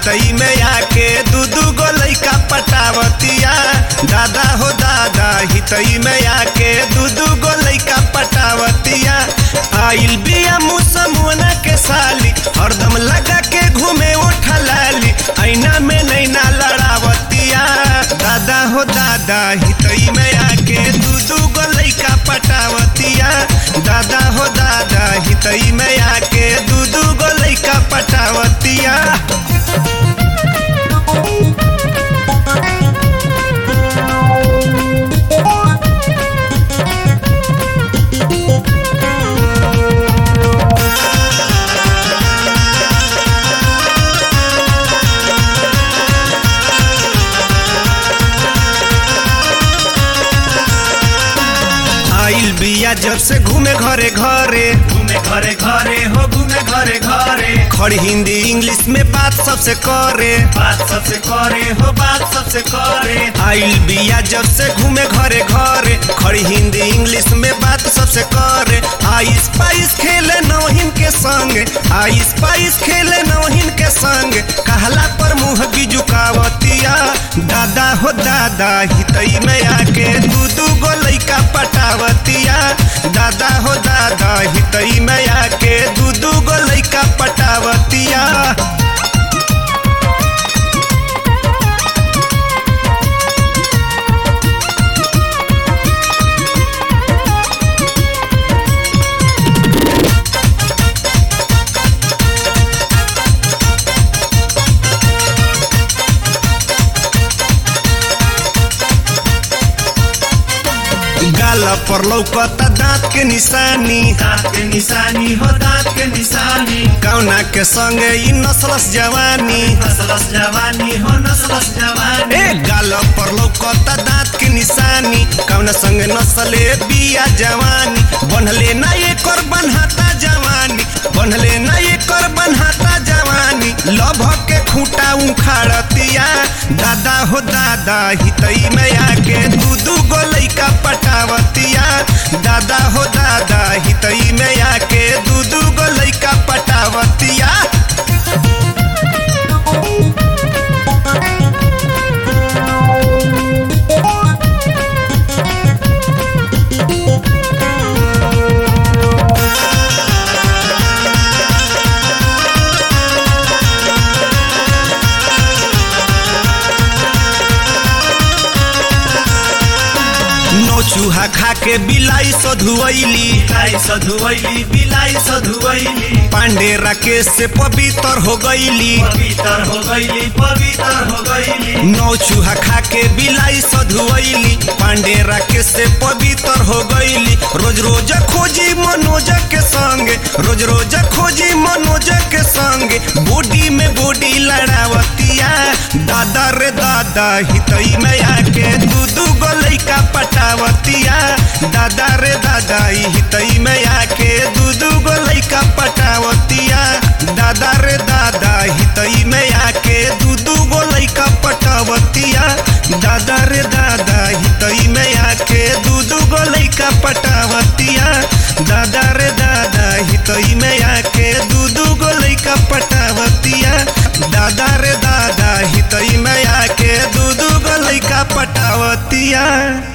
हितई में आके दू दू गो लइका पटावतिया दादा हो दादा हितई में आके दू दू गो लइका पटावतिया आइल बिया मुसमुना के साली हरदम लगा के घूमे उठा लाली ऐना में नैना लड़ावतिया दादा हो दादा हितई में आके दू दू गो लइका पटावतिया दादा हो दादा हितई में आके दू दू गो लइका पटावतिया आइल बिया जब से घूमे घरे घरे घूमे घरे घरे हो घूमे घरे घरे खड़ी हिंदी इंग्लिश में बात सबसे करे बात सबसे करे हो बात सबसे करे आइल बिया जब से घूमे घरे घरे खड़ी हिंदी इंग्लिश में बात सबसे करे आइस पाइस खेले नौहिन के संग आइस पाइस खेले नौहिन के संग कहला पर मुंह भी झुकावतिया दादा हो दादा हितई में आके दू दू गो लइका पटावतिया दादा हो दादा हितई में आके दू दू गो लइका पटावतिया गाल पर लौकता दांत के निशानी दांत के निशानी हो दांत के निशानी कौना के संगे ई नसलस जवानी नसलस जवानी हो नसलस जवानी ए गाल पर लौकता दांत के निशानी कौना संगे नसले बिया जवानी बनले ना एकर बनहाता जवानी बनले ना एकर बनहाता जवानी लभ के खूंटा उखाड़तिया दादा हो दादा हितई में आके दू दू गो लइका पटावतिया दादा हो दादा हितई में आके दू दू गो लइका पटावतिया नौ चूहा खा के बिलाई सधुवैली बिलाई सधुवैली बिलाई सधुवैली पांडे राकेश से पवित्र हो गईली पवित्र हो गईली पवित्र हो गईली नौ चूहा खा के बिलाई सधुवैली पांडे राकेश से पवित्र हो गईली रोज रोज खोजी मनोज के संग रोज रोज खोजी मनोज के संग बॉडी में बॉडी लड़ावतिया दादा रे दादा हितई में आके दू दू गो लइका पटावतिया दादा रे दादा ई हितई में आके दू दू गो लइका पटावतिया दादा रे दादा हितई में आके दू दू गो लइका पटावतिया दादा रे दादा हितई में आके दू दू गो लइका पटावतिया दादा रे दादा हितई में आके दू दू गो लइका पटावतिया दादा रे दादा हितई में आके दू दू गो लइका पटावतिया